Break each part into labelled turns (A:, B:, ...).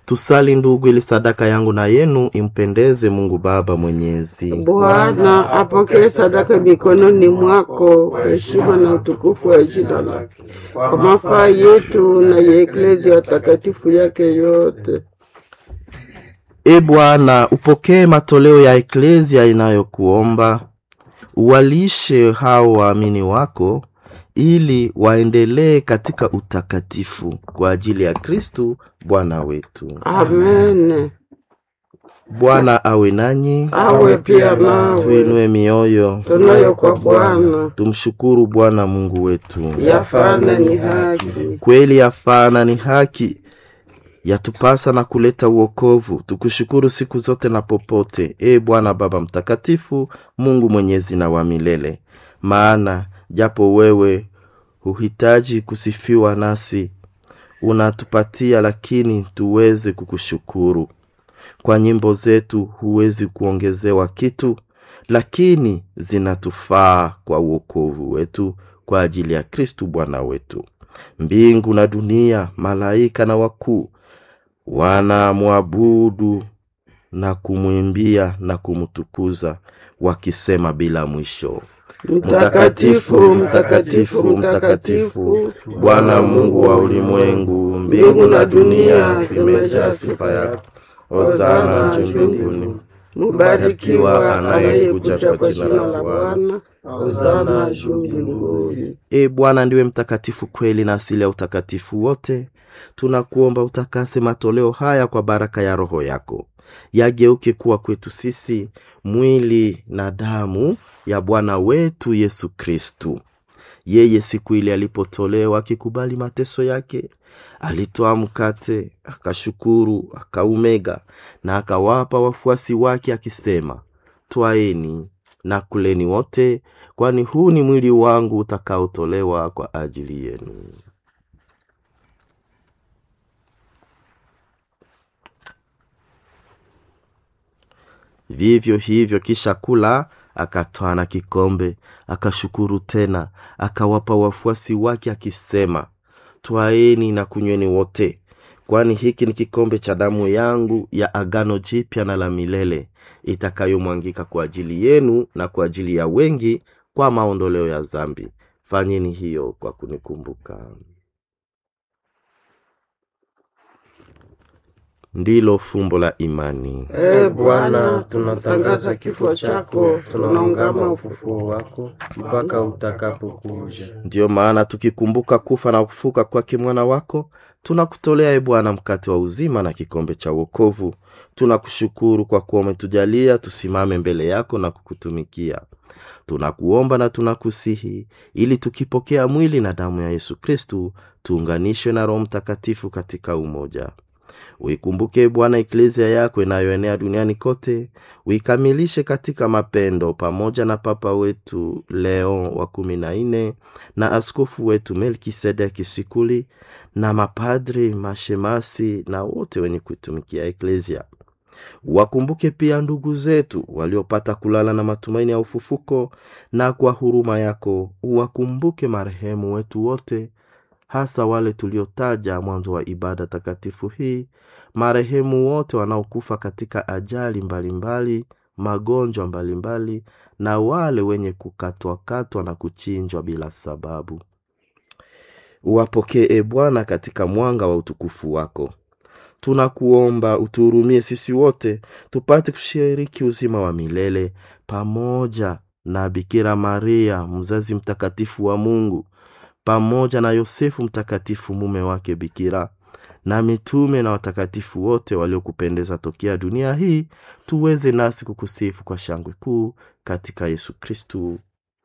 A: Tusali ndugu, ili sadaka yangu na yenu impendeze Mungu Baba Mwenyezi.
B: Bwana apokee sadaka mikononi mwako kwa heshima na utukufu wa jina lake, kwa mafaa yetu na ya eklezia takatifu yake yote.
A: E Bwana, upokee matoleo ya eklezia inayokuomba, uwalishe hao waamini wako ili waendelee katika utakatifu kwa ajili ya Kristu Bwana wetu.
B: Amen.
A: Bwana awe nanyi,
B: Awe pia nawe.
A: tuinue mioyo,
B: Tunayo kwa Bwana,
A: tumshukuru Bwana Mungu wetu.
B: yafana ni haki.
A: Kweli yafana ni haki, yatupasa na kuleta uokovu. Tukushukuru siku zote na popote, e Bwana Baba Mtakatifu, Mungu mwenyezi na wa milele. Maana japo wewe huhitaji kusifiwa, nasi unatupatia lakini tuweze kukushukuru. Kwa nyimbo zetu huwezi kuongezewa kitu, lakini zinatufaa kwa uokovu wetu kwa ajili ya Kristu Bwana wetu. Mbingu na dunia, malaika na wakuu wanamwabudu na kumwimbia na kumtukuza wakisema bila mwisho,
B: Mtakatifu, mtakatifu, mtakatifu,
A: Bwana Mungu wa ulimwengu, mbingu na dunia zimejaa sifa yako. Hosana juu mbinguni.
B: Mubarikiwa anayekuja kwa jina la Bwana. Hosana juu mbinguni.
A: E Bwana ndiwe mtakatifu kweli na asili ya utakatifu wote. Tunakuomba utakase matoleo haya kwa baraka ya Roho yako, yageuke kuwa kwetu sisi mwili na damu ya Bwana wetu Yesu Kristu. Yeye siku ile alipotolewa akikubali mateso yake, alitoa mkate, akashukuru, akaumega na akawapa wafuasi wake akisema, twaeni na kuleni wote, kwani huu ni mwili wangu utakaotolewa kwa ajili yenu. Vivyo hivyo kisha kula, akatwaa na kikombe, akashukuru tena, akawapa wafuasi wake akisema, twaeni na kunyweni wote, kwani hiki ni kikombe cha damu yangu ya agano jipya na la milele, itakayomwangika kwa ajili yenu na kwa ajili ya wengi kwa maondoleo ya dhambi. Fanyeni hiyo kwa kunikumbuka. Ndilo fumbo la imani.
B: E Bwana, tunatangaza kifo chako, tunaungama ufufuo
C: wako mpaka utakapokuja.
A: Ndiyo maana tukikumbuka kufa na kufuka kwake mwana wako, tunakutolea e Bwana mkate wa uzima na kikombe cha wokovu. Tunakushukuru kwa kuwa umetujalia tusimame mbele yako na kukutumikia. Tunakuomba na tunakusihi ili tukipokea mwili na damu ya Yesu Kristu tuunganishwe na Roho Mtakatifu katika umoja. Uikumbuke Bwana eklezia yako inayoenea duniani kote, uikamilishe katika mapendo, pamoja na Papa wetu Leo wa kumi na nne na askofu wetu Melkisedeki Sikuli na mapadri, mashemasi na wote wenye kuitumikia eklezia. Wakumbuke pia ndugu zetu waliopata kulala na matumaini ya ufufuko, na kwa huruma yako uwakumbuke marehemu wetu wote hasa wale tuliotaja mwanzo wa ibada takatifu hii, marehemu wote wanaokufa katika ajali mbalimbali mbali, magonjwa mbalimbali mbali, na wale wenye kukatwakatwa na kuchinjwa bila sababu. Uwapokee e Bwana katika mwanga wa utukufu wako. Tunakuomba utuhurumie sisi wote tupate kushiriki uzima wa milele pamoja na Bikira Maria mzazi mtakatifu wa Mungu pamoja na Yosefu mtakatifu mume wake Bikira na mitume na watakatifu wote waliokupendeza tokea dunia hii, tuweze nasi kukusifu kwa shangwe kuu katika Yesu Kristu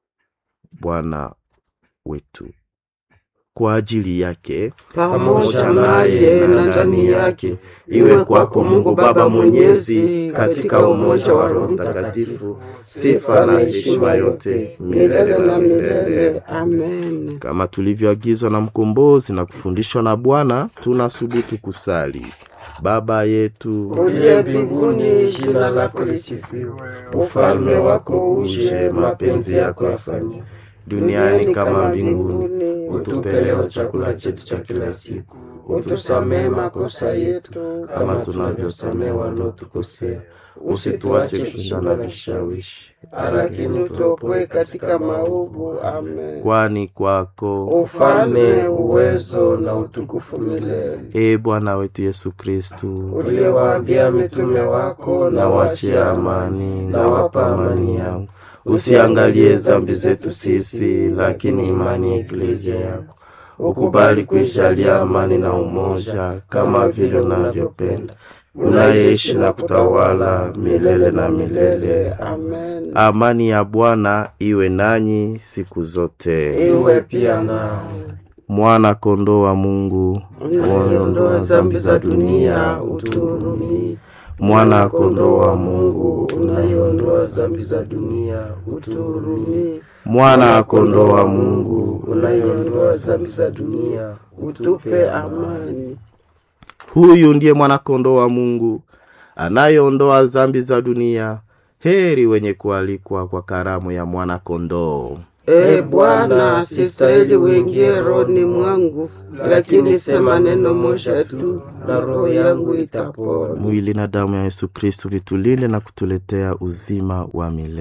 A: Bwana wetu. Kwa ajili yake
B: pamoja naye na ndani yake, iwe kwako Mungu Baba Mwenyezi, katika umoja wa Roho Mtakatifu, sifa na heshima yote milele na milele. Amen.
A: kama tulivyoagizwa na mkombozi na kufundishwa na Bwana, tunasubutu kusali: Baba yetu
B: Uliye mbinguni, jina lako lisifiwe, ufalme wako uje, mapenzi yako yafanyike
A: duniani kama mbinguni.
C: Utupe leo chakula chetu cha kila siku,
B: utusamehe makosa yetu
A: kama tunavyosamehe wanaotukosea, usituache kushindana na vishawishi,
B: lakini utuopoe katika maovu. Amen.
A: kwani kwako
B: Ufalme, uwezo na utukufu milele.
A: e Bwana wetu Yesu Kristu,
B: Uliyewaambia mitume wako,
A: na wachie amani, na wapa amani yangu. Usiangalie dhambi zetu sisi, lakini imani ya eklezia yako. Ukubali kuijalia amani na umoja, kama vile unavyopenda, unayeishi na kutawala milele na milele.
B: Amen.
A: Amani ya Bwana iwe nanyi siku zote.
B: Iwe pia nao
A: Mwana kondoo wa Mungu,
B: unayeondoa dhambi za dunia, utuhurumie.
A: mwana kondoo wa Mungu,
B: unayeondoa dhambi za dunia, utuhurumie.
A: mwana kondoo wa Mungu,
B: unayeondoa dhambi za dunia, utupe amani.
A: Huyu ndiye mwana-kondoo wa Mungu anayeondoa dhambi za dunia. Heri wenye kualikwa kwa karamu ya mwana-kondoo.
B: E Bwana, sistahili uingie rohoni mwangu, lakini sema neno moja tu na roho yangu itapona.
A: Mwili na damu ya Yesu Kristu vitulinde na kutuletea uzima wa milele.